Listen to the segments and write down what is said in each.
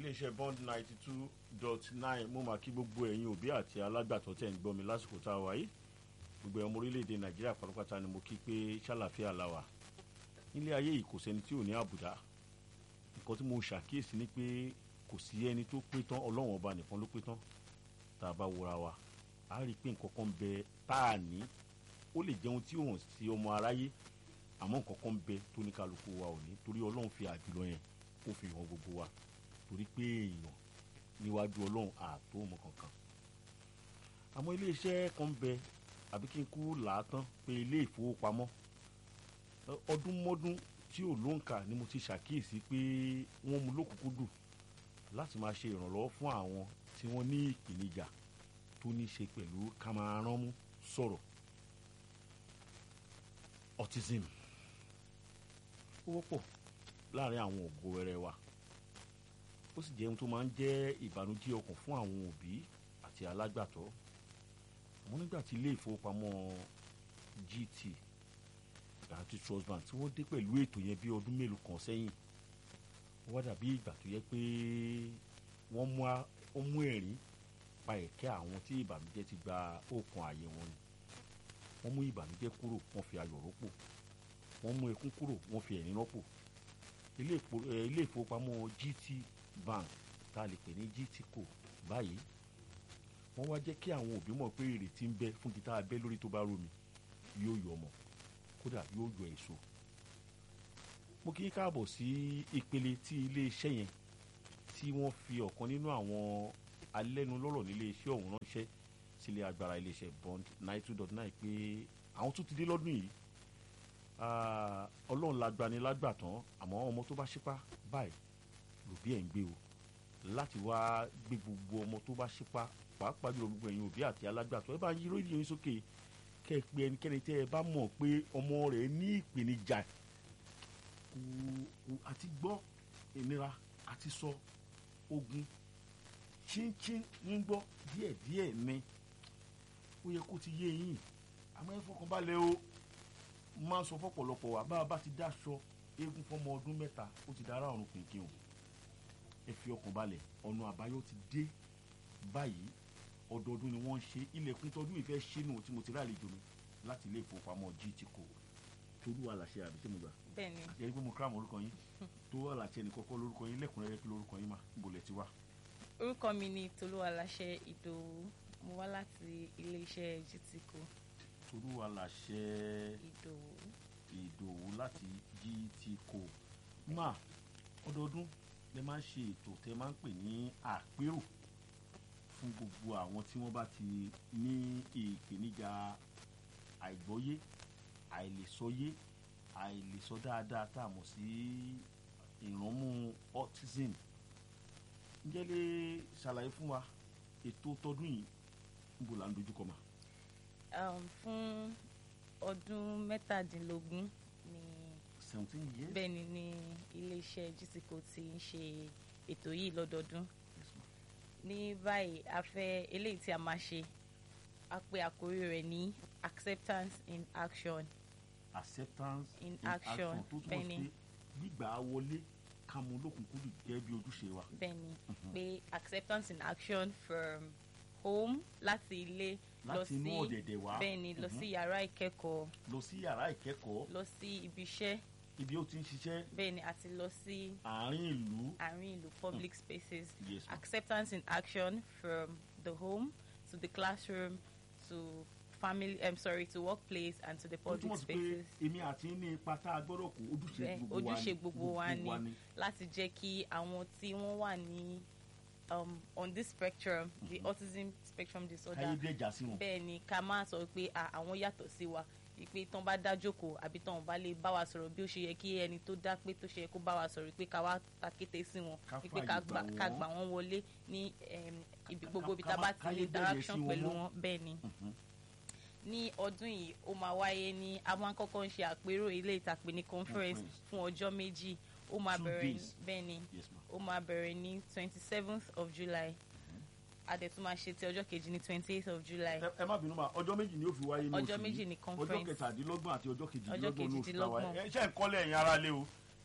iléeṣẹ́ bond ninety two dot nine mo máa kí gbogbo ẹ̀yin òbí àti alágbàtọ́ tẹ̀ ń gbọ́ mi lásìkò tá a wà yìí gbogbo ọmọ orílẹ̀-èdè nàìjíríà pátápátá ni mo kí pé ṣàlàfíà la wà nílé ayé yìí kò sẹ́ni tí ò ní àbùdá nǹkan tí mo ṣàkíyèsí ni pé kò sí ẹni tó pé tán ọlọ́run ọba nìkan ló pé tán tá a bá wòra wa a rí i pé nǹkan kan bẹ tá a ní ó lè jẹun tí ò hàn sí ọmọ aráyé àmọ́ nǹkan kan bẹ tó ní kálukú wa ò ní torí ọlọ́run fi àjùlọ yẹn ó fi hàn gbogbo wa torí pé èèyàn níwájú ọlọ́run àtó ọmọ kankan àmọ́ iléeṣẹ́ kan bẹ àbí kí n kú làátán pé ilé ìfowópamọ́ ọdún mọ́dún tí ò lóǹkà ni mo ti ṣàkíyèsí pé wọ́n mú lókùnkúndùn láti máa ṣe ìrànlọ́wọ́ fún àwọn tí wọ́n ní ìpèníjà tó ní ṣe pẹ̀lú ká máa ránmú sọ̀rọ̀ autism ó wọ́pọ̀ láàrin àwọn ògo wẹrẹ wa ó sì jẹ́ ohun tó máa ń jẹ́ ìbànújẹ́ ọkàn fún àwọn òbí àti alágbàtọ́ àmọ́ nígbà tí ilé ìfowópamọ́ GT àti Trust Bank tí wọ́n dé pẹ̀lú ètò yẹn bí ọdún mélòó kan sẹ́yìn ó wá dàbí ìgbà tó yẹ pé wọ́n mú ẹ̀rín pa ẹ̀kẹ́ àwọn tí ìbànújẹ́ ti gba òkun ààyè wọn ni wọ́n mú ìbànújẹ́ kúrò wọ́n fi ayọ̀ rọ́pò wọ́n mú ẹkún kúrò wọ́n fi ẹ̀rín rọ́pò ilé ìfowópamọ́ GT Bank tá a lè pè ní GT Co báyìí wọ́n wá jẹ́ kí àwọn òbí mọ̀ pé ìrètí ń bẹ fún gita abẹ́ lórí tó bá romi yóò yọ ọmọ kódà yóò yọ èso mo kí káàbọ̀ sí ìpele tí iléeṣẹ́ yẹn tí wọ́n fi ọ̀kan nínú àwọn alẹ́nulọ́rọ̀ nílé iṣẹ́ ọ̀hún ránṣẹ́ sílé agbára iléeṣẹ́ bond nine two dot nine pé àwọn tún ti dé lọ́dún yìí ọlọ́run lágbani lágbàtàn àmọ́ ọmọ tó bá ṣípá báyìí lòbí ẹ̀ ń gbé o láti wá gbé gbogbo ọmọ tó bá ṣípá pàápàá jùlọ gbogbo ẹ̀yin òbí àti alágbàtọ́ ẹ bá ń yí rédíò yín sókè kẹ́ ẹ pé ẹnikẹ́ni tẹ́ ẹ bá mọ̀ pé ọmọ rẹ̀ ní ìpèníjà kò àti gbọ́ ìnira àti sọ ogun chíńchín ń gbọ́ díẹ̀díẹ̀ ni ó yẹ kó ti yé yín àmọ́ ẹ fọkàn balẹ̀ o máa ń sọ fọ́pọ̀lọpọ̀ wa bá a bá ti dáṣọ eégún fọmọ ọdún mẹ́ta ó ti dára ọ̀run pìnkìn o ẹ fi ọkàn balẹ̀ ọ̀nà àbáyọ ti dé báyìí ọdọọdún ni wọ́n ń ṣe ilẹ̀kùn tọdún ìfẹ́ ṣínú tí mo ti rálejò mi láti ilé ìfowópamọ́ GT Co tolú aláṣẹ àbí sẹ́mu gbà. bẹ́ẹ̀ni. àti ẹni pé mo kírámù orúkọ yín tó aláṣẹ ní kọ́kọ́ lórúkọ yín lẹ́kùnrẹ́rẹ́ kí lórúkọ yín mà níbo lẹ ti wá. orúkọ mi ni tolú aláṣẹ ìdòwú mo wá láti iléeṣẹ́ GT Co. tolú aláṣẹ ìdòwú. ìdòwú láti GT Co. mà ọdọọdún lẹ máa ń ṣe ètò tẹ máa ń pè ní àpérò fún gbogbo àwọn tí wọ́n bá ti ní ìpèníjà àìgbọ́yé àìlèsọyé àìlèsọ dáadáa tá a mọ̀ sí ìrànmú autism ǹjẹ́ lè ṣàlàyé fún wa ètò tọdún yìí níbo là ń dojúkọ mà. fún ọdún mẹ́tàdínlógún ni seventeen years. bẹ́ẹ̀ ni ní iléeṣẹ́ GT Co ti ń ṣe ètò yìí lọ́dọọdún ní báyìí a fẹ́ eléyìí tí a máa ṣe a pè àkórí rẹ̀ ní acceptance in action. acceptance in, in action tó túmọ̀ bẹ́ẹ̀ni sí pé gbígbà wọlé ká mú lókùnkúndùn gẹ́gẹ́ bí ojúṣe wa. bẹ́ẹ̀ni pé acceptance in action from home láti ilé lọ láti inú sí ọ̀dẹ̀dẹ̀ wá bẹ́ẹ̀ni lọ Mhm. sí yàrá ìkẹ́kọ̀ọ́ lọ sí yàrá ìkẹ́kọ̀ọ́ lọ sí ibi iṣẹ́ ibi ó ti ń ṣiṣẹ́ bẹ́ẹ̀ni àti lọ sí àárín ìlú àárín ìlú public spaces yes ma acceptance in action from the home to the classroom to family I'm sorry to workplace and to the ó public túmọ̀ sí pé spaces. èmi àti ní ipa tá a gbọ́dọ̀ kó ojúṣe Bẹ́ẹ̀, gbogbo wa ojúṣe ni gbogbo wa ni. láti jẹ́ kí àwọn tí wọ́n wà ní um, on this spectrum the Mhm. autism spectrum disorder káyé dẹ́jà sí wọn. bẹ́ẹ̀ ni ká má sọ pé à, àwọn yàtọ̀ sí wa pé tán bá dá jókòó àbí tán bá lè bá wa sọ̀rọ̀ bí ó ṣe yẹ kí ẹni tó dá pé tó ṣe yẹ kó bá wa sọ̀rọ̀ pé ká wá takété sí wọn Ká pé fààyè ká gbà gbà ká wọ́n. gbà wọ́n wọlé ní em, ibi ká- gbogbo ibi ká tá a má- bá ti káyé lè bẹ̀rẹ̀ interaction sí wọn pẹ̀lú mọ́. wọn bẹ́ẹ̀ ni Mhm. ní ọdún yìí ó máa wáyé ní a máa ń kọ́kọ́ ń ṣe àpérò ilé ìtàpé ní conference Conference. fún ọjọ́ méjì ó máa Two bẹ̀rẹ̀ ní days. bẹ́ẹ̀ ni yes ma ó máa bẹ̀rẹ̀ ní twenty seventh of July a dẹ̀ tún máa ṣe ti ọjọ́ kejì ní twenty eighth of July ẹ ẹ má bínú ma ọjọ́ méjì ni ó fi wáyé ní oṣù ọjọ́ yìí méjì ní ọjọ́ conference kẹtàdínlọ́gbọ̀n àti ọjọ́ kejìdínlọ́gbọ̀n ní oṣù kejìdínlọ́gbọ̀n. tàwa ẹ ṣe ń kọ́lé ẹ̀yin ara lé o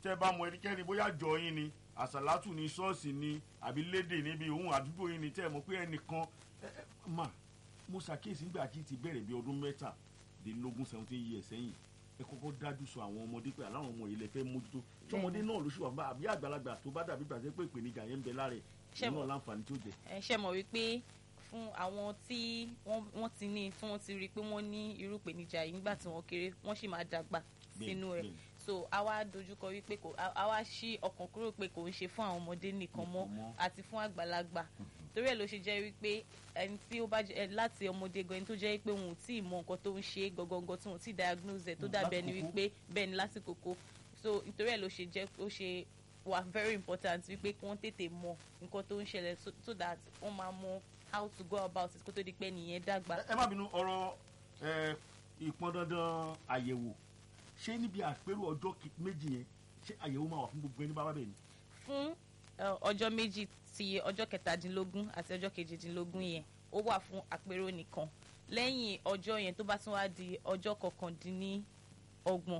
tẹ́ bá mọ ẹnikẹ́ni bóyá jọ yín ni àsàlátù ni ṣọ́ọ̀ṣì ni àbí lédè níbi òun àdúgbò yín ni tẹ́ ẹ mọ̀ pé ẹnìkan ẹ ẹ mà mo ṣàkíyèsí nígbà tí ti bẹ̀rẹ̀ bí ọdún mẹ́tàdínlógún seventeen years sẹ́yìn ẹ kọ́kọ́ dájú sọ àwọn ọmọdé pé aláwọn ọmọ yìí lè fẹ́ mójútó tọmọdé náà ló ṣùgbọ́n àbí àgbàlagbà tó bá dàbí gbàgbé pé ìpèníjà yẹn ń bẹ lára ẹ̀ Ṣé mo- náà láǹfààní tó jẹ. ẹ ṣe mọ̀ wípé fún àwọn tí wọ́n wọ́n ti ní tí wọ́n ti rí i pé wọ́n ní irú ìpèníjà yìí nígbà tí wọ́n kéré wọ́n sì máa dàgbà Bẹ́ẹ̀ni, sínú ẹ̀ bẹ́ẹ̀ni. so a wá dojúkọ wípé kò a a wá ṣí ọkàn kúrò pé kò ń ṣe fún àwọn ọmọdé nìkan mọ́ Nìkan mọ́. àti fún àgbàlagbà torí ẹ̀ ló ṣe jẹ́ wípé ẹni tí ó bá jẹ́ ẹ, láti ọmọdé gan ẹni tó jẹ́ wípé wọn ò tí ì mọ nǹkan tó ń ṣe gangan tí wọn ò tí ì diagnose ẹ̀ tó Mm, dàbí ẹni lákòókò. wípé bẹ́ẹ̀ ni lásìkò kó so nítorí ẹ̀ ló ṣe jẹ́ ó ṣe wà very important wípé kí wọ́n tètè mọ nǹkan tó ń ṣẹlẹ̀ so, so that wọ́n máa mọ how to go about it kó tó di pé nìyẹn dàgbà. ẹ má bínú ọ̀rọ̀ ẹ, ìpọn dandan àyẹ̀wò ṣé níbi àpérò ọjọ́ ki- méjì yẹn ṣé àyẹ̀wò máa wà fún gbogbo ẹni bá wà bẹ́ẹ̀ ni. fún ẹ, ọjọ́ méjì ti ọjọ́ kẹtàdínlógún àti ọjọ́ kejìdínlógún yẹn ó wà fún àpérò nìkan lẹ́yìn ọjọ́ yẹn tó bá tún wá di ọjọ́ kọkàndínlọ́gbọ̀n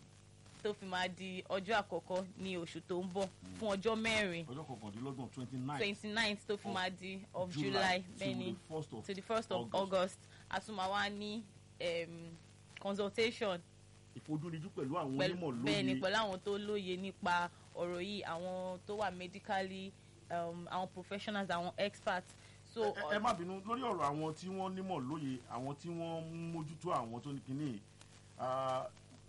tó fi máa di ọjọ́ àkọ́kọ́ ní oṣù tó ń bọ̀ fún ọjọ́ mẹ́rin ọjọ́ kọkàndínlọ́gbọ̀n twenty nine twenty ninth tó fi Of máa di of July July to bẹ́ẹ̀ni the first of to the first of August. August a tún máa wá ní um, consultation ìfojúnijú pẹ̀lú àwọn pẹ̀lú onímọ̀ bẹ́ẹ̀ ni lóye pẹ̀lú àwọn tó lóye nípa ọ̀rọ̀ yìí àwọn tó wà medically um, àwọn professionals àwọn experts so ẹ ẹ má bínú lórí ọ̀rọ̀ àwọn tí wọ́n nímọ̀ lóye àwọn tí wọ́n ń mójútó àwọn tó ní kínní ah,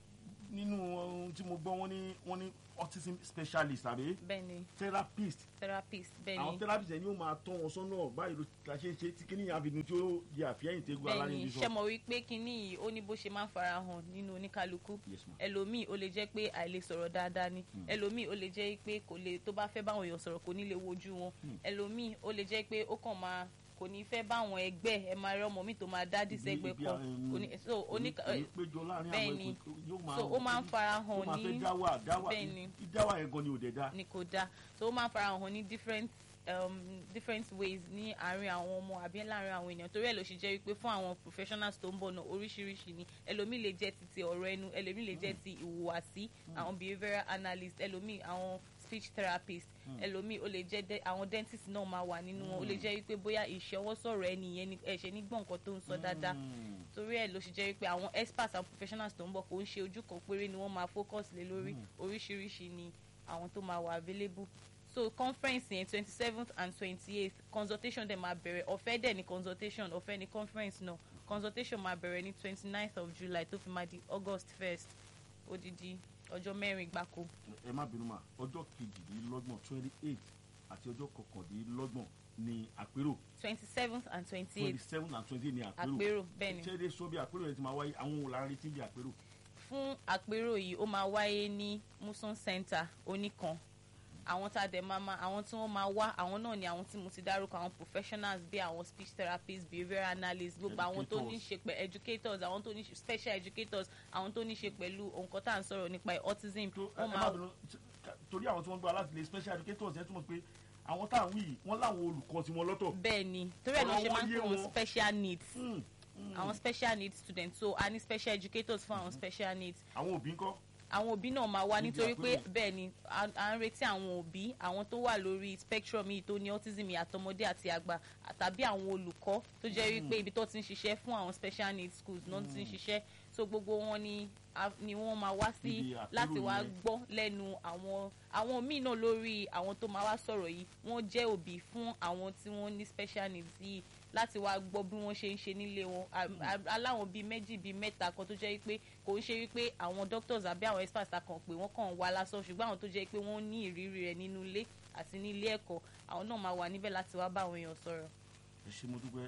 nínú ohun tí mo gbọ́ wọ́n ní wọ́n ní autism specialist àbí bẹ́ẹ̀ ni therapist therapist bẹ́ẹ̀ àwọn ni therapist yẹn ni ó máa tọ́ wọn sọ́nà báyìí ló la ṣe ń ṣe tí kínní àfihàn tí ó di àfihàn tẹ́gun bẹ́ẹ̀ ni alárinrin ṣe sọ. mọ̀ wípé kínní yìí ó ní bó ṣe máa ń farahàn nínú oníkálukú Yes, ma'am. ẹlòmíì ó lè jẹ́ pé àìlè sọ̀rọ̀ dáadáa ni ẹlòmíì ó lè jẹ́ pé kò lè tó bá fẹ́ báwọn èèyàn sọ̀rọ̀ kò ní lè wojú wọn ẹlòmíì ó lè jẹ́ pé ó kàn máa kò ní fẹ́ báwọn ẹgbẹ́ ẹ máa rí ọmọ mi tó máa dá dìsẹ́gbẹ́ Ibi- kan ibi, um, kò ní so oníkà kò ní péjọ láàrin bẹ́ẹ̀ àwọn ni. ẹ̀kọ́ yóò máa so ó máa ń farahàn yóò máa fẹ́ ní dáwà dáwà bẹ́ẹ̀ ni. dáwà yẹn gan ni ò dẹ̀ dá. ni kò dáa so ó máa ń farahàn ní different um, different ways ní àárín àwọn ọmọ àbí láàárín àwọn ènìyàn torí ẹ̀ ló ṣe jẹ́ wípé fún àwọn professionals tó ń bọ̀ náà oríṣiríṣi ni ẹlòmíì lè jẹ́ ti ti ọ̀rọ̀ ẹnu ẹlòmíì lè jẹ́ ti ìhùwàsí àwọn behavioural analyst ẹlòmíì àwọn speech therapist ẹlòmíì ó lè jẹ́ dẹ- àwọn dentist náà máa wà nínú wọn ó lè jẹ́ wípé bóyá ìṣọwọ́sọ̀rọ̀ ẹni yẹn ni ẹ̀ṣẹ̀ ní gbọ̀n nǹkan tó ń sọ dáadáa Mm. torí ẹ̀ ló ṣe jẹ́ wípé àwọn experts and professionals tó ń bọ̀ kò ń ṣe ojú kan péré ni wọ́n máa focus lé lórí oríṣiríṣi ni àwọn tó máa wà available so conference yẹn twenty seventh and twenty eighth consultation dẹ̀ máa bẹ̀rẹ̀ ọ̀fẹ́ dẹ̀ ni consultation ọ̀fẹ́ ni conference náà consultation máa bẹ̀rẹ̀ ní twenty ninth of July tó fi máa di August first odidi ọjọ́ mẹ́rin gbáko ẹ má bínú mà ọjọ́ kejìdínlọ́gbọ̀n twenty eight àti ọjọ́ kọkàndínlọ́gbọ̀n ni àpérò twenty seventh and twenty twenty eighth seven and twenty eight ni àpérò àpérò bẹ́ẹ̀ ni. ṣé èdè sọ bí àpérò yẹn ti máa wáyé àwọn òun la ń retí bí àpérò. fún àpérò yìí ó máa wáyé ní muson center oníkan àwọn tá a dẹ̀ máa máa àwọn tí wọ́n máa wá àwọn náà ni àwọn tí mo ti dárúkọ àwọn professionals bíi àwọn speech therapists behavioural analysts gbogbo àwọn tó ní ṣe pẹ̀ educators àwọn tó ní ṣe special educators àwọn tó ní ṣe pẹ̀lú nǹkan tá à ń sọ̀rọ̀ nípa ẹ̀ autism tó ẹ wọ́n má máa bínú torí àwọn tí wọ́n gbọ́ láti lè special educators yẹn túmọ̀ pé àwọn tá à ń wí yìí wọ́n láwọn olùkọ́ tí wọ́n lọ́tọ̀. bẹ́ẹ̀ ni torí ẹ̀ náà ṣe ọ̀rọ̀ máa ń wọn pè yé wọ́n wọn. special needs Mm, mm. àwọn special needs students so a ní special educators fún àwọn special needs àwọn òbí ńkọ́ àwọn òbí náà máa wá Níbi nítorí pé àpérò. bẹ́ẹ̀ ni à à ń retí àwọn òbí àwọn tó wà lórí spectrum yìí tó ní autism yìí àtọmọdé àti àgbà tàbí àwọn olùkọ́ tó jẹ́ wípé ibi tó ti ń ṣiṣẹ́ fún àwọn special needs schools náà ti ń ṣiṣẹ́ so gbogbo wọn ni a- ni wọ́n máa wá sí Níbi àpérò láti wá yẹn. gbọ́ lẹ́nu àwọn àwọn míì náà lórí àwọn tó máa wá sọ̀rọ̀ yìí wọ́n jẹ́ òbí fún àwọn tí wọ́n ní special needs yìí láti wá gbọ́ bí wọ́n ṣe ń ṣe nílé wọn À- à- aláwọn bíi méjì bíi mẹ́ta kan tó jẹ́ wípé kò ń ṣe wípé àwọn doctors àbí àwọn experts ta kàn pé wọ́n kàn wá lásán ṣùgbọ́n àwọn tó jẹ́ pé wọ́n ní ìrírí rẹ̀ nínú ilé àti ní ilé ẹ̀kọ́ àwọn náà máa wà níbẹ̀ láti wá bá àwọn èèyàn sọ̀rọ̀. ẹ ṣe mo dúpẹ́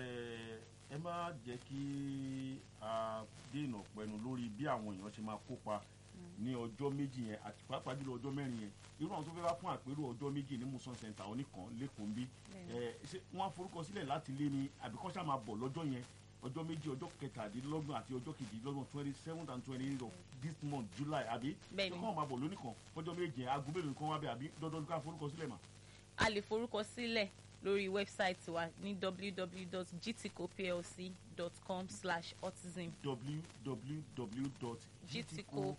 ẹ ẹ má jẹ́ kí a dènà pẹ̀lú lórí bí àwọn èèyàn ṣe máa kópa ní ọjọ́ méjì yẹn àti pàápàá jùlọ ọjọ́ mẹ́rin yẹn irú àwọn tó fẹ́ wá fún àpérò ọjọ́ méjì ní musan center oníkan lẹ́kọ̀ọ́ ń bí ẹ ṣé wọ́n á forúkọ sílẹ̀ láti lé ní àbíkọ́ ṣá máa bọ̀ lọ́jọ́ yẹn ọjọ́ méjì ọjọ́ kẹtàdínlọ́gbọ̀n àti ọjọ́ kejìdínlọ́gbọ̀n twenty seven and twenty eight of this month july àbí Bẹ́ẹ̀ni. ṣé kọ́ máa bọ̀ lónìkan ọjọ́ méje aago mélòó kan wá bẹ́ẹ̀ àbí dandan ká forúkọ sílẹ̀ mà. a lè forúkọ sílẹ̀ lórí wẹ́bsáìtì wa ní www.gtcoplc.com slash autism www.gtco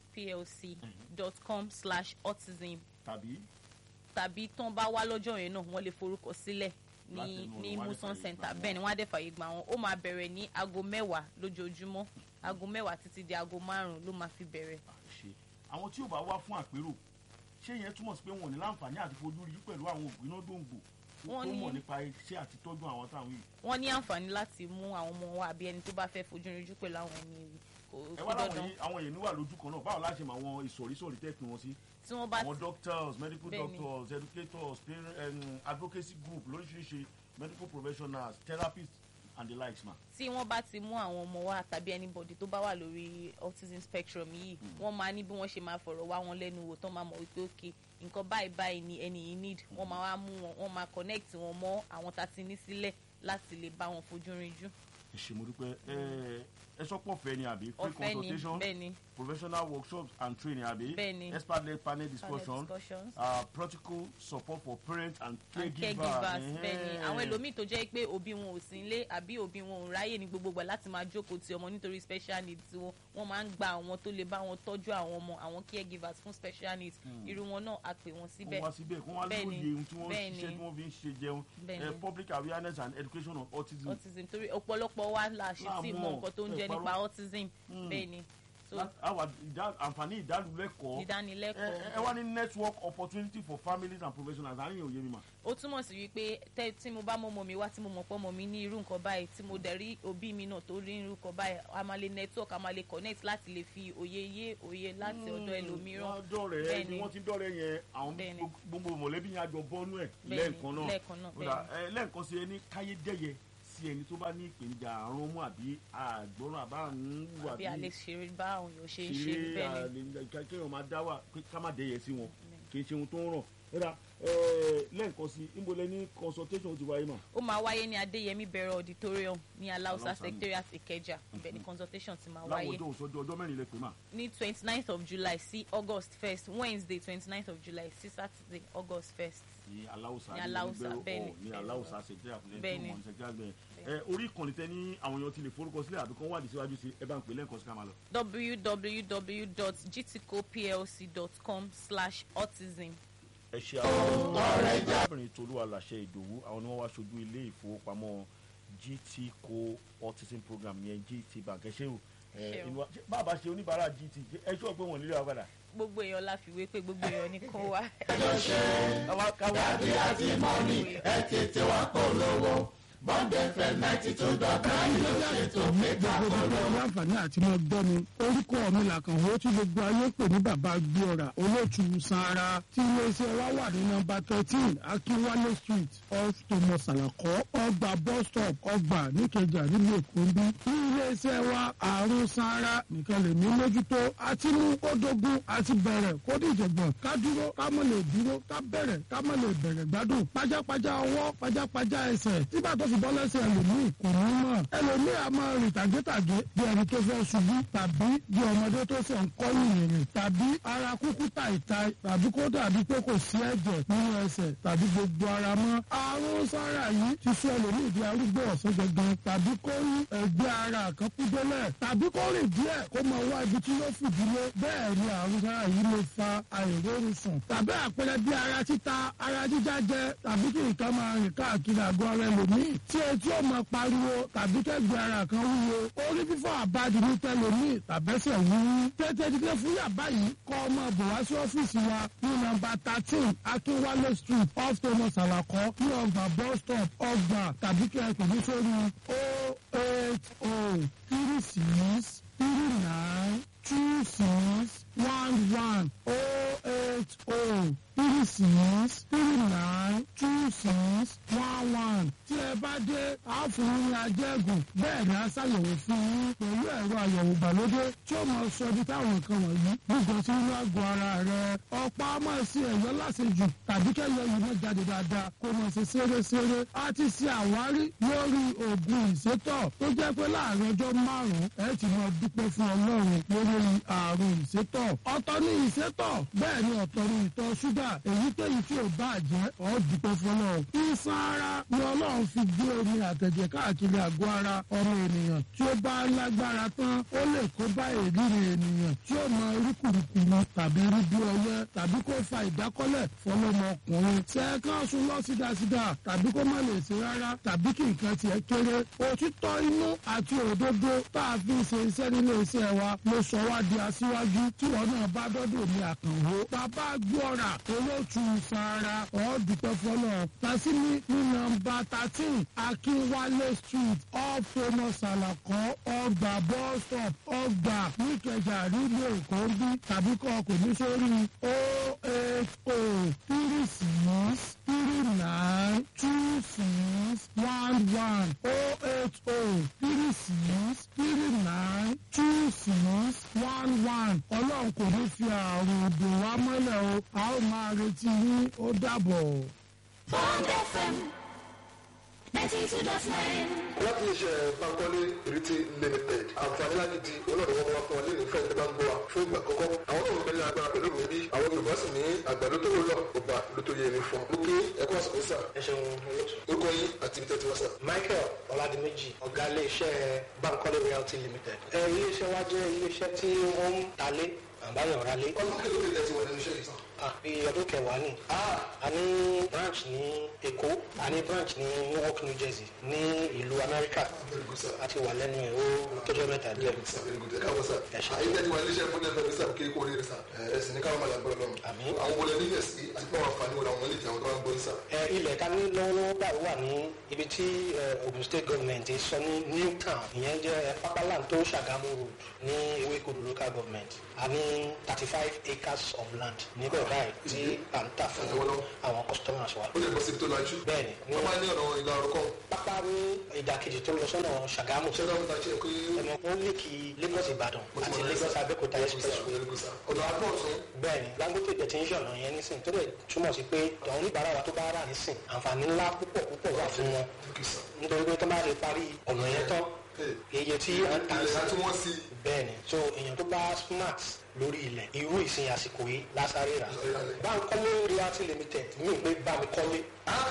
gtcoplc.com slash autism tàbí tàbí tán bá wá lọ́jọ́ yẹn náà wọ́n lè forúkọ sílẹ̀ Láti ní inú ní rẹ̀, wọ́n á dẹ̀ muson fààyè center gbà wọ́n. bẹ́ẹ̀ ni wọ́n á dẹ̀ fàyè gbà wọ́n ó máa bẹ̀rẹ̀ ní aago mẹ́wàá lójoojúmọ́ aago mẹ́wàá títí di aago márùn-ún ló máa fi bẹ̀rẹ̀ ṣe àwọn tí ò bá wá fún àpérò ṣé yẹn túmọ̀ sí pé wọn ò ní láǹfààní àti fojú rí pẹ̀lú àwọn ògbìnà dòǹgbò tó Wọ́n ní- mọ̀ nípa iṣẹ́ àti tọ́jú àwọn táwọn yìí wọ́n ní àǹfààní láti mú àwọn ọmọ wa àbí ẹni tó bá fẹ́ fojú rinjú pẹ̀lú àwọn ẹni yìí kò ẹ kò wá láwọn dandan yìí àwọn èèyàn níwà lójú kan náà báwo láṣẹ mọ àwọn ìsọ̀rísọ̀rí tẹ́ẹ̀pì wọn sí tí wọ́n bá àwọn doctors medical Bẹ́ẹ̀ni. doctors educators parent um, advocacy group lóríṣiríṣi medical professionals therapists and the likes ma. tí wọ́n bá ti mú àwọn ọmọ wa tàbí anybody tó bá wà lórí autism spectrum yìí wọ́n máa ní bí wọ́n ṣe máa fọ̀rọ̀ wá wọn lẹ́nu wò tán máa mọ̀ wípé ok nǹkan báyìí báyìí ni ẹni yìí need wọ́n máa wá mú wọn wọ́n máa connect wọn mọ́ àwọn tá a ti ní sílẹ̀ láti lè bá wọn fojú rinjú ẹ ṣe mo dúpẹ́ ẹ ẹ sọ́pọ̀ fẹ́ ni àbí free ọ̀fẹ́ ni consultation bẹ́ẹ̀ ni professional workshops and training àbí Bẹ́ẹ̀ni. expert led panel panel discussion discussions uh, practical support for parents and and caregivers. caregivers bẹ́ẹ̀ ni Ẹhẹ́n. àwọn ẹlòmíì tó jẹ́ pé òbí wọn ò sí nílé àbí òbí wọn ò ráyè ní gbogbo ìgbà láti máa jókòó ti ọmọ nítorí special needs wọn wọ́n máa ń gba àwọn tó lè bá wọn tọ́jú àwọn ọmọ àwọn caregivers fún special needs irú wọn náà a pè wọ́n síbẹ̀ kó wá síbẹ̀ kó wá Bẹ́ẹ̀ni, lóye ohun tí wọ́n bẹ́ẹ̀ni. ṣiṣẹ́ tí wọ́n fi ń ṣe jẹun Bẹ́ẹ̀ni. Eh, public awareness and education on autism. autism torí ọ̀pọ̀lọpọ̀ wa la ṣe Láà tí mọ̀, mọ nǹkan tó ń ẹ jẹ́ parọ́. nípa autism bẹ́ẹ̀ ni so Lá- àwa ìdá- àǹfààní ìdánilẹ́kọ̀ọ́ ẹ ìdánilẹ́kọ̀ọ́ ẹ wá ní network opportunity for families and professionals àárín òye mi mà. ó túmọ̀ sí wípé tẹ́- tí mo bá mọ ọmọ mi wá tí mo mọ̀ pé ọmọ mi ní irú nǹkan báyìí tí mo dẹ̀ rí òbí mi náà tó rí irú nǹkan báyìí a máa lè network a máa lè connect láti lè fi òye yé òye láti ọ̀dọ̀ ẹlòmíràn wọ́n dọ̀rẹ́ Bẹ́ẹ̀ni. ni wọ́n ti dọ̀rẹ́ yẹn àwọn Bẹ́ẹ̀ni. gbogbo mọ̀lẹ́bí yẹn àjọ bọ́nú ẹ̀ Bẹ́ẹ̀ni, lẹ́ẹ̀kan náà lẹ́ẹ̀kan náà, Ó dà, ẹ, lẹ́ẹ̀kan sí ẹni káyé dẹ́yẹ sí ẹni tó bá ní ìpèníjà àrùn ọmú àbí àgbọ̀ràn àbá ń wà bí a lè ṣeré bá àwọn èèyàn ṣe ń ṣe ṣeré bẹ́ẹ̀ ni àlè kéèyàn máa dá wà pé ká má dẹ́yẹ sí wọn kì í ṣe ohun tó ń ràn rárá lẹ́ẹ̀kan sí ìmọ̀lẹ́ ní consultation ti wáyé mà. ó máa wáyé ní adéyẹmí bẹ̀rẹ̀ auditorium ní alausa Alausa ni. secretariat ìkẹjà ibẹ̀ ni consultation ti máa láwọn wáyé ọjọ́ òṣòjọ́ ọjọ́ mẹ́rin lè pè mà. ní twenty ninth of july sí august first wednesday twenty ninth of july sí saturday august first ní aláwùsá Ní Aláùsá, bẹ́ẹ̀ni, ní bẹ́ẹ̀ni. aláwùsá ṣèjẹ́ àfúnẹ́ Bẹ́ẹ̀ni. tó mọ̀ ní ṣèjẹ́ àgbẹ̀ ẹ orí ìkànnì tẹ ní àwọn èèyàn ti lè forúkọ sílẹ̀ àbí kan wádìí síwájú sí ẹ bá ń pè lẹ́ǹkan sí ká máa lọ. www.gtcoplc.com slash autism ẹ ṣe àwọn arábìnrin tolú aláṣẹ ìdòwú àwọn ni wọ́n wá ṣojú ilé ìfowópamọ́ gt co autism program yẹn gt bank ẹ ṣe o ẹ, Ṣeun. inú wa- ṣé bàbá ṣe oníbàárà gt ẹ ṣọ́ pé wọ́n nílé wa padà. gbogbo èèyàn la fi wé pé gbogbo èèyàn ní kó wá. káwá káwá gbogbo láǹfààní àti máa gbọ́ mi orúkọ mi làkànwó tí gbogbo ayé ń pè ní bàbá gbéọ̀rà olóòtú sanra tí iléeṣẹ́ wa wà ní nọmba thirteen akínwálé street off thomas alakọ ọgbà bus stop ọgbà níkẹjà nílùú èkó ń bí ní iléeṣẹ́ wa àrùn sanra nìkan lè ní mójútó àti mú kó dogun àti bẹ̀rẹ̀ kó dìjọ̀gbọ̀n ká dúró ká mọ̀ lè dúró ká bẹ̀rẹ̀ ká mọ̀ lè bẹ̀rẹ̀ gbádùn pajápajá ọwọ́ pajápajá ẹsẹ̀ tígbà tó fi bọ́ lẹ́sẹ̀ ẹlòmíì kò ní mọ̀ ẹlòmíì a máa rìn tàgétàgé bí ẹni tó fẹ́ ṣubú tàbí bí ọmọdé tó ṣe ń kọ́ yìnyín tàbí ara kúkú tàìtàì tàbí kó dàbí pé kò sí ẹ̀jẹ̀ nínú ẹsẹ̀ tàbí gbogbo ara mọ́ àrùn sára yìí ti sọ ẹlòmíì di arúgbó ọ̀sán gangan tàbí kó rí ẹgbẹ́ ara kan kú délẹ̀ tàbí kó rìn díẹ̀ kó máa wá ibi tí yóò fìdílé bẹ́ẹ̀ ni àrùn sára yìí lè fa àìrórun sùn tàbí àpẹẹrẹ bí ara títa ara jíjá jẹ tàbí kí nǹkan máa rìn káàkiri àgọ́ ara ẹlòmíì tí etí ò máa pariwo tàbí kẹ́gbẹ́ ara kan wúwo orí fífọ́ àbájú ní tẹlòmíì tàbẹ́sẹ̀ wúwú tètè dídé fún yàbá yìí kọ́ ọmọ bò wá sí ọ́fíìsì wa ní nọ́mbà thirteen akínwálé street off thomas alakọ ní ọgbà bus stop ọgbà tàbí kí ẹ pè ní sórí o eight o three six three nine two six one one o eight o three six three nine two six one one tí ẹ bá dé a fún yín ní ajẹ́gùn bẹ́ẹ̀ ni a ṣàyẹ̀wò fún yín pẹ̀lú ẹ̀rọ àyẹ̀wò ìgbàlódé tí ó máa sọ ibi táwọn nǹkan wọ̀nyí gbogbo sí inú àgọ́ ara rẹ̀ ọ̀pá máa ṣe ẹ̀yọ́ láṣejù tàbí kẹ́yọ yìí máa jáde dáadáa kó máa ṣe ṣeréṣeré a ti ṣe àwárí lórí oògùn ìsétọ̀ tó jẹ́ pé láàrin ọjọ́ márùn-ún ẹ ti máa dúpẹ́ fún ọlọ́run lórí àrùn ìsétọ̀ ọ̀tọ̀ ní ìsétọ̀ bẹ́ẹ̀ ni ọ̀tọ̀ ní ìtọ̀ ṣúgà èyíkéyìí tí ò bá jẹ́ ọ́ dúpẹ́ fọlọ́ ìsan ara ni ọlọ́run fi gbé omi àtẹ̀jẹ̀ káàkiri àgọ́ ara ọmọ ènìyàn tí ó bá lágbára tán ó lè kó bá èríri ènìyàn tí ó mọ irúkùrùkù mọ tàbí rí bí ọyẹ tàbí kó fa ìdákọ́lẹ̀ fọlọ́mọkùnrin tẹ́ẹ̀kan sùn lọ sídàsídà tàbí kó má lè ṣe rárá tàbí kí nǹkan tiẹ̀ kéré òtítọ́ inú àti òdodo tá a fi ń ṣe iṣẹ́ nílé iṣẹ́ wa ló sọ wá di aṣíwájú tí wọn náà bá dọ́dọ̀ ní àkànwó bàbá gbọ́ra olóòtú sara ọ̀ọ́dúpẹ́ fọlọ́ tàṣíní ní nọ́mbà thirteen akínwálé street off famous alakọ ọgbà bus stop ọgbà níkẹjà rílé èkó bí tàbí kọ́ ọkọ̀ ní sórí o eight o three six three nine two six one one o eight o three six three nine two six one one ọlọ́run kò ní fi àrùn òdò wá mọ́lẹ̀ o a ó máa retí yín ó dàbọ̀. Bond FM 92.9. láti iṣẹ́ bankole riti limited àǹfààní láti di olóòdù wọn wá fún ọ nínú ìfẹ́ ìjọba ń gbọ́ wa fún ìgbà àkọ́kọ́ àwọn náà ń bẹ̀rẹ̀ agbára pẹ̀lú mi bí àwọn yorùbá sì ní àgbàdo tó wúlò ọba ló tó yẹ ní fún un. kí ẹ̀kọ́ àsìkò sà ẹ ṣeun olóòtú. orúkọ yín àti ibi tẹ́tí wá sà. michael ọládìméjì ọ̀gá iléeṣẹ́ bankole realty limited. ẹ iléeṣẹ́ wa jẹ́ iléeṣẹ́ tí wọ́n ń talé àbáyọ̀ ralé. ọdún kí ló dé tẹ́tí wọ nínú iṣẹ́ yìí sàn. àbí ọdún kẹwàá ni. a ní branch ní èkó a ní branch ní newark new jersey ní ìlú amẹ́ríkà very good sir. a ti wà lẹ́nu ẹ̀ ó tọ́jọ́ mẹ́ta díẹ̀. sà very good ẹ káwọ sà. Ẹ ṣé. àyè tẹ́tí wà iléeṣẹ́ fún ẹ̀fẹ̀ sà kí kò rí rẹ̀ sà. ẹ sì ní káwọn máa lágbára lọ́rùn. Àmín. àwọn wọlé nílẹ̀ sí àti pé àwọn àǹfààní wọlé àwọn ilé ìjẹun tó wá ń gbọ́ ní sà. ẹ ilẹ̀ ká ní lọ́wọ́lọ́wọ́ báyìí wà ní ibi tí ẹ, Ogun State government sọ ní Newtown ìyẹn jẹ́ ẹ, Papaland tó Ṣàgámù road ní Ewékodò local government a ní thirty five acres of land níbẹ̀ báyìí tí à ń tà fún Lọ́wọ́lọ́wọ́. àwọn customers wa. ó lè bọ́ síbi tó lajú. bẹ́ẹ̀ni ní wọ́n máa ní ọ̀nà ìlà ọ̀rọ̀kọ́. pápá ní ìdàkejì tó lọ sọ́nà Ṣàgámù ṣé dáhùn ta ṣe pé ẹ̀mọ̀ ó lè kí Lagos Ìbàdàn mo ti àti mọ̀ ní Lagos sà. Abẹ́òkúta expressway Very good sir. ọ̀nà àgbọ̀ ọ̀sán. bẹ́ẹ̀ni Dangote dẹ̀ ti ń ṣọ̀nà yẹn nísìn tó dẹ̀ túmọ̀ sí pé àwọn oníbàárà wa tó bá rà nísìn àǹfààní ńlá púpọ̀ púpọ̀ wà fún wọn Okay, sir. nítorí pé tó bá lè parí ọ̀nà yẹn tán iye tí à ń tà ilẹ̀ sí àti wọ́n sí bẹ́ẹ̀ni so èèyàn tó bá smart lórí ilẹ̀ irú ìsìn àsìkò yìí lásàrè rà Báńkọ́lé realty limited mí pé bá mi kọ́lé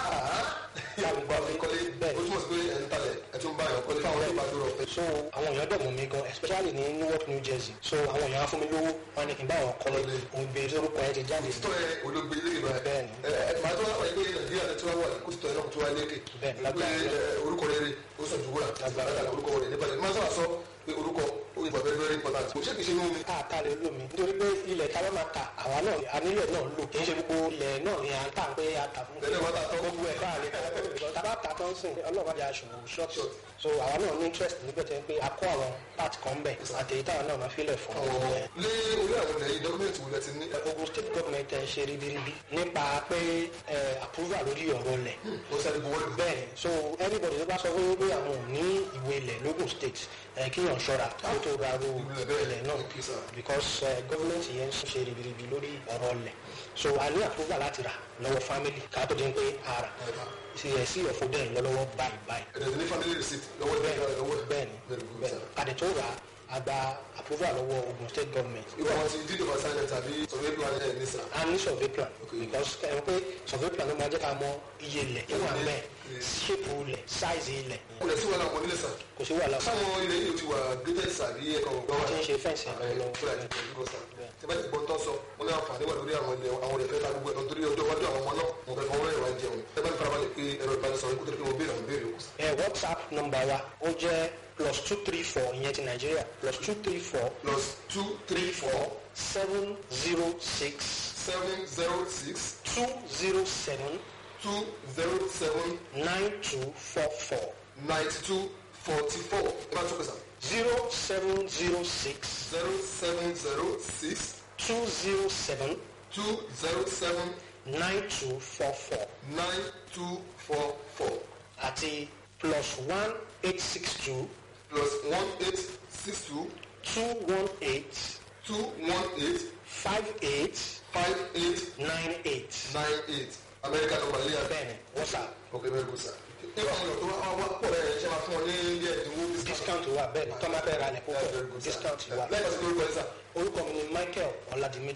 bá mi báwo kọ́lé kọ́lé ó bẹ́ẹ̀ni túmọ̀ sí pé ẹ̀ ń talẹ̀ ẹ̀ tún bá yàn kọ́lé fáwọn ọlọ́pàá dúró ọ̀fẹ́. so àwọn èèyàn dẹ̀ mọ̀ mí gan especially ní Newark New Jersey so àwọn èèyàn á fún mi lówó wọn ni kí n bá wọn kọ́lé òun bèrè orúkọ yẹn ti jáde sí tọ́ ẹ olóògbé ilé ìgbà ẹ̀ Bẹ́ẹ̀ni. ẹ̀ màá tó wá wáyé pé nàìjíríà ti wá wà kó ti tọ́ ẹ náà kó tó wá lékè Bẹ́ẹ̀ni, pé lágbára. ẹ, orúkọ rere ó sàn ju wúrà Lágbára. lágbára orúkọ rere nípa ẹ̀ máa sọ̀rọ̀ sọ pé orúkọ ó yẹ very very important kò ṣé kìí ṣe inú mi. káàkiri lómi nítorí pé ilẹ̀ táwọn máa ta àwa náà anílẹ̀ náà lò kì í ṣe gbogbo ilẹ̀ náà ni à ń tà pé a tà fún Tẹ́lẹ̀ wá tà tán. gbogbo ẹ̀ káàlẹ̀ káàlẹ̀ tábà tà tán sìn ọlọ́run àti aṣọ short Short. so àwa náà ní interest níbẹ̀ tẹ́ pé a kó àwọn part kan bẹ̀ àtẹ̀yí táwọn náà máa filẹ̀ fún àwọn gbogbo ẹ̀. lé orí àwọn ilẹ̀ yìí dọ́kúmẹ̀ntì wo lẹ ti ní. Ogun state government ẹ̀ ṣe ribiribi nípa pé ẹ, approval lórí ọ̀rọ̀ ilẹ̀ ó sáré buwọ́ lù. bẹ́ẹ̀ so anybody tó bá sọ fún pé àwọn ò ní ìwé ilẹ̀ lógùn state ẹ̀ kí yàn ṣọ́ra kó tó ra ro Ilẹ̀ bẹ́ẹ̀. ilẹ̀ náà Okay, sir. because uh, government yẹn ń ṣe ribiribi lórí ọ̀rọ̀ ilẹ̀ so a ní approval láti rà lọ́wọ́ family ká tó di pé a rà sí ẹ̀ sí ọ̀fọ̀ bẹ́ẹ̀ lọ́wọ́ báyìí báyìí ẹ̀dẹ̀ ní family receipt lọ́wọ́ ẹ̀ bẹ́ẹ̀ lọ́wọ́ ẹ̀. bẹ́ẹ̀ni Very good, bẹ́ẹ̀ni sir. kàdé tó rà a gba approval lọ́wọ́ Ogun state government irú àwọn ti deed of assignment tàbí survey plan ẹ̀ ní sà. a ní survey plan Okay. because ẹ mọ̀ pé survey plan ló máa jẹ́ ká mọ iye ilẹ̀ tó wà bẹ́ẹ̀ Yes. shape ilẹ̀ size ilẹ̀ kò lè sí wàhálà wọn nílé sà. kò sí wàhálà fún sáwọn ilẹ̀ yìí ò ti wà graded sàbí ẹ̀kọ́ ọ̀gbọ́n wọn wà tí ń ṣe fẹ́ǹsì ẹ̀ lọ́wọ́ fúlà ní ìgbò sà. tí bá ti gbọ́ tán sọ mo ní àǹfààní wà lórí àwọn ilẹ̀ àwọn ilẹ̀ fẹ́ ta gbogbo ẹ̀ nítorí ọjọ́ iwájú àwọn ọmọ náà mo fẹ́ fọwọ́ rẹ̀ wá jẹun. ẹ bá ní farabalẹ̀ pé ẹ̀rọ ìbánisọ̀rọ̀ ikú tó kí mo béèrè àwọn béèrè òkú. ẹ whatsapp number wa ó jẹ́ plus two three four ìyẹn ti nàìjíríà plus two three four plus two three four seven zero six seven zero six two zero seven two zero seven nine two four four ninety two forty four ẹ bá tún pèsè zero seven zero six zero seven zero six two zero seven two zero seven nine two four four nine two four four àti plus one eight six two plus one eight six two two one eight two one eight five eight five eight nine eight nine eight America number ilé abẹ́. bẹ́ẹ̀ni whatsapp ok very good sir. nígbà wọn lọ tó wá wá pọ̀ rẹ̀ ṣe máa fún ọ ní ilé ẹ̀dínwó discount. discount wà bẹ́ẹ̀ni tọ́mọ fẹ́ ra lẹ̀ That's very púpọ̀ good sir. discount wà lẹ́yìn tí lórúkọ ẹ̀ sà. orúkọ mi ni michael ọ̀làdìmẹ́jì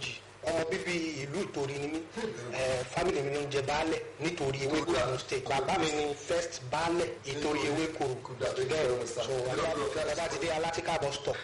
ọmọ bíbí ìlú ìtorí ni mí ẹ family mi ló ń jẹ baálẹ̀ nítorí ewéko Ogun state bàbá mi ni first baálẹ̀ ìtorí ewéko bẹ́ẹ̀ so bàbá ti dé alátíkà bus stop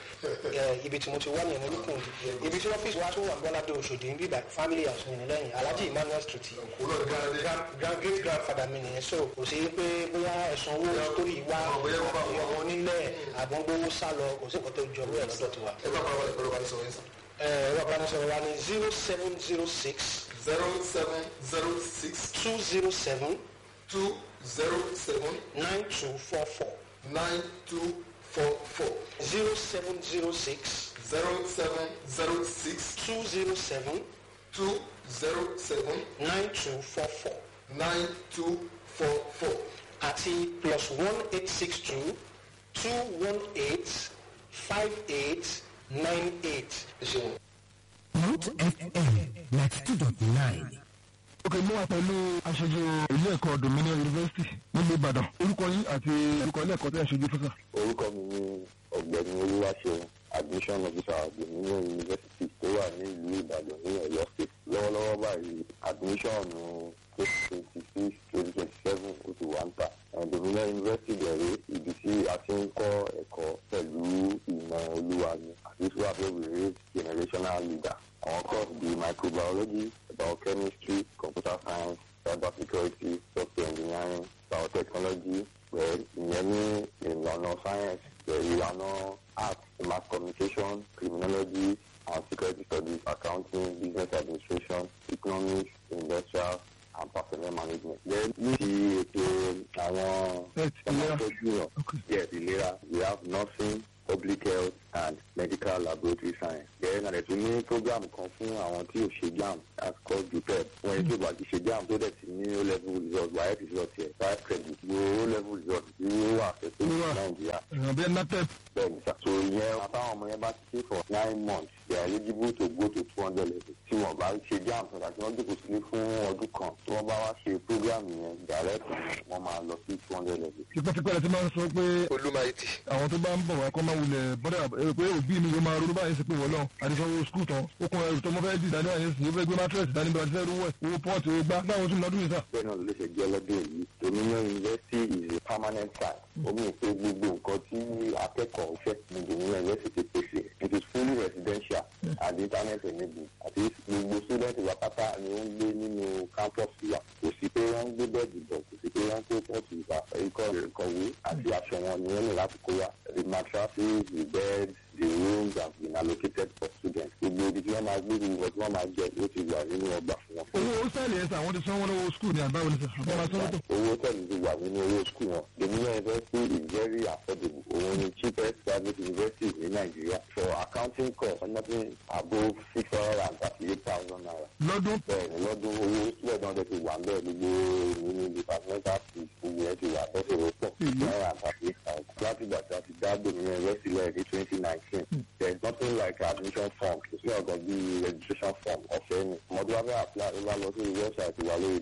ẹ ibi tí mo ti wá ní ẹ̀mọ́lùkùn ibi tí ọ́fíìsì wa tó wà gbọ́ládé Òṣòdì ń bíbà family house mi ní lẹ́yìn Alhaji Emmanuel street grand grand great grandfather mi nìyẹn so kò sí pé bóyá ẹ̀sùn owó torí ìwà ọmọ onílẹ̀ àgbọ̀ngbówó sá lọ kò sí nǹkan tó jọ lóyè lọ́dọ̀ tiwa. ẹ bá bàbá ìpẹ́rọ bá ní sọ̀rọ̀ yín sàn. ẹ̀rọ ìbánisọ̀rọ̀ wa ní zero seven zero six zero seven zero six two zero seven two zero seven nine two four four nine two four four zero seven zero six zero seven zero six two zero seven two zero seven nine two four four nine two four four àti plus one eight six two two one eight five eight nine eight. ẹ ṣeun. Root FM ninety two dot nine. ok mo wà pẹ̀lú aṣojú ilé ẹ̀kọ́ Dominion University nílùú Ìbàdàn orúkọ yín àti orúkọ ilé ẹ̀kọ́ tó ń ṣojú fúnṣà. orúkọ mi ni ọ̀gbẹ́ni olúwaṣeun admission officer dominion university tó wà ní ìlú ìbàdàn ní ọ̀yọ́ state lọ́wọ́lọ́wọ́ báyìí admission twenty twenty six twenty twenty seven ó ti wà ń tà And dominion university bẹ̀rẹ̀ ibi tí a ti ń kọ́ ẹ̀kọ́ pẹ̀lú ìmọ̀ olúwa ni àti tí wàá fẹ́ wèrè generational leader àwọn course bíi microbiology biochemistry computer science cyber security software engineering biotechnology pẹ̀lú ìyẹn ní ìlànà science pẹ̀lú ìlànà art mass communication criminology and security studies accounting business administration economics industrial and personnel management. then ní ti ètò àwọn Health, ìlera. ọmọdéjú yàn yes ìlera we have nursing public health and medical laboratory science. then a lè tún ní program kan fún àwọn tí ò ṣe jam that's called jupep wọ́n yẹn tí ò bá ti ṣe jam tó dẹ̀ ti ní o level result wáyé result yẹ five credit wo o level result tí ó wà fẹ́ tó Ó wà. nàìjíríà èèyàn bíi natep bẹ́ẹ̀ ni sà. so ìyẹn àtàwọn ọmọ yẹn bá ti ṣe for nine months they are eligible to go to two hundred level tí wọ́n bá ṣe jam sọ̀rọ̀ àti wọ́n jókòó sílé fún ọdún kan tí wọ́n bá wá ṣe program yẹn direct wọ́n máa lọ sí two hundred level. tipẹ́tipẹ́ rẹ̀ ti máa ń sọ pé olúmayìtì àwọn tó bá ń bọ̀ wá kọ́ máa wulẹ̀ bọ́dà ẹ pé òbí mi yóò máa ronú báyìí sí pé wọ́n náà àdìsọ́wọ́ skul tán ó kún ẹrù tó mọ́ fẹ́ dì dání àyè sí ó fẹ́ gbé mátírẹ̀sì dání bí wọ́n ti fẹ́ rúwẹ̀ owó pọ́ọ̀tì owó gbá báwo tún lọ́dún yìí sà. bẹ́ẹ̀ náà ló ṣe jẹ́ lọ́dún yìí dominion university is a permanent site omi ìpè gbogbo nǹkan tí akẹ́kọ̀ọ́ fẹ́ ní dominion university pèsè it is fully residential and internet enabled àti gbogbo student wa pátá ni ó ń gbé nínú campus wa kò sí pé wọ́n ń gbé bẹ́ẹ̀dì bọ̀ kò sí pé wọ́n ń kó pọ́ọ̀tù ìgbà ikọ̀ ìkọ̀wé àti aṣọ wọn ni wọ́n ní láti kó wa the mattresses the beds the rooms have been allocated for students gbogbo ibi tí wọ́n máa gbé gbogbo tí wọ́n máa jẹ ó ti wà nínú ọgbà fún wọn. owó hostel yẹn sà àwọn ti sanwó lọ́wọ́ skul ní àbáwọ̀ ní sà àbọ̀ máa sanwó tó. owó tẹ̀lé ti wà nínú owó skul wọn dominion university is very affordable òun ni cheapest private university ní nàìjíríà for accounting cost nothing above six hundred and thirty eight thousand naira. lọ́dún bẹ́ẹ̀ ni lọ́dún owó sílẹ̀ náà tẹ̀ ti wà ń bẹ́ẹ̀ gbogbo nínú departmental fees gbogbo ẹ̀ ti wà bẹ́ẹ̀ ló pọ̀ Mhm. nine and thirty eight thousand. láti ìgbà tí a ti dá dominion university lẹ́yìn ní twenty nineteen there is nothing like admission form kò sí ọ̀gàn bíi registration form ọ̀fẹ́ ni ọmọdé wa fẹ́ apply ló bá lọ sí website wa lórí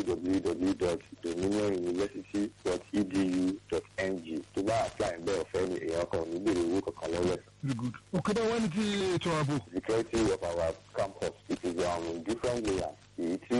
www.dominioninuniversity.edu.ng tó bá apply ń bẹ́ẹ̀ ọ̀fẹ́ ni èèyàn kan ò ní béèrè owó kankan lọ́wọ́ ẹ̀. very good. òkè bá wá ní ti ètò ààbò security of our campus it is um, in different layers èyí tí